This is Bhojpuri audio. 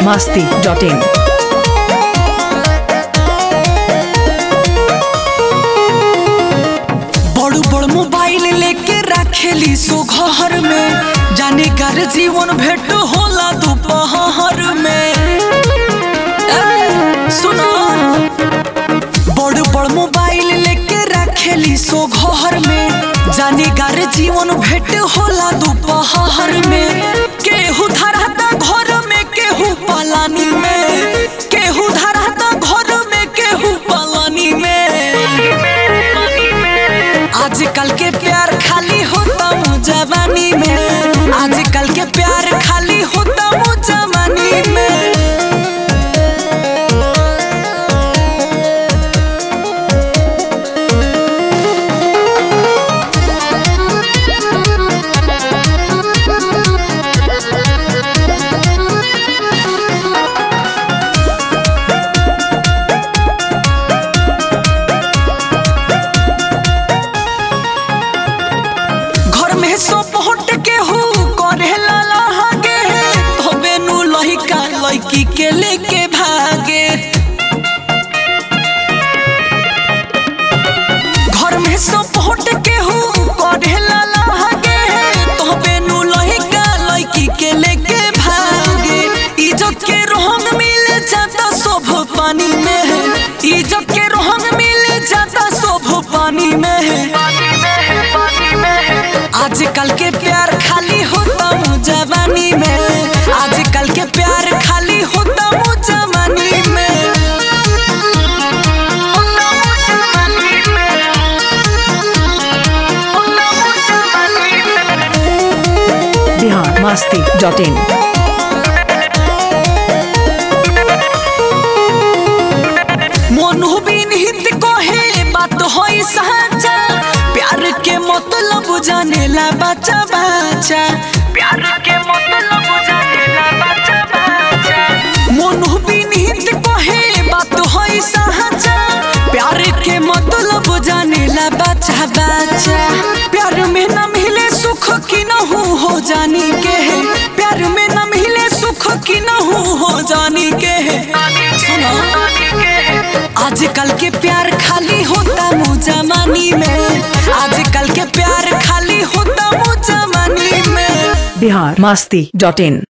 masti.in. बड़ू बड़ मोबाइल लेके रखेली सो घर में जाने कर जीवन भेंट होला दोपहर में ए, सुनो बड़ बड़ मोबाइल लेके रखेली सो घर में जाने कर जीवन भेंट होला दोपहर में केहू धराता घर में केहू पलानी में केहू धराता घर में केहू पलानी में आजकल के प्यार खाली होता मु जवानी में आजकल के प्यार खाली होता मु जवानी में घर में सो पहुंच के हूँ करे लाला हागे तबे नु लहिका लड़की के लेके भागे घर में सो पहुंच के हूँ करे लाला हागे तबे नु लहिका लड़की के लेके भागे इज्जत के रोहंग मिल जाता शोभ पानी में है इज्जत के रोहंग मिल जाता शोभ पानी में है आजकल के प्यार खाली होता मु जवानी में आजकल के प्यार खाली होता मु जवानी में Bihar masti.in. मोनू बिन हित कहे बात होई सच्चा प्यार के मतलब जाने ला बच्चा बच्चा प्यार के मतलब जाने ला बच्चा बच्चा मोनू बिन हित कहे बात होई सच्चा प्यार के मतलब जाने ला बच्चा बच्चा प्यार में न मिले सुख की न हो हो जानी के है प्यार में न मिले सुख की न हो हो जानी के है सुनो आजकल के प्यार खाली होता मु जमानी में आजकल के प्यार खाली होता मु जमानी में Bihar masti.in.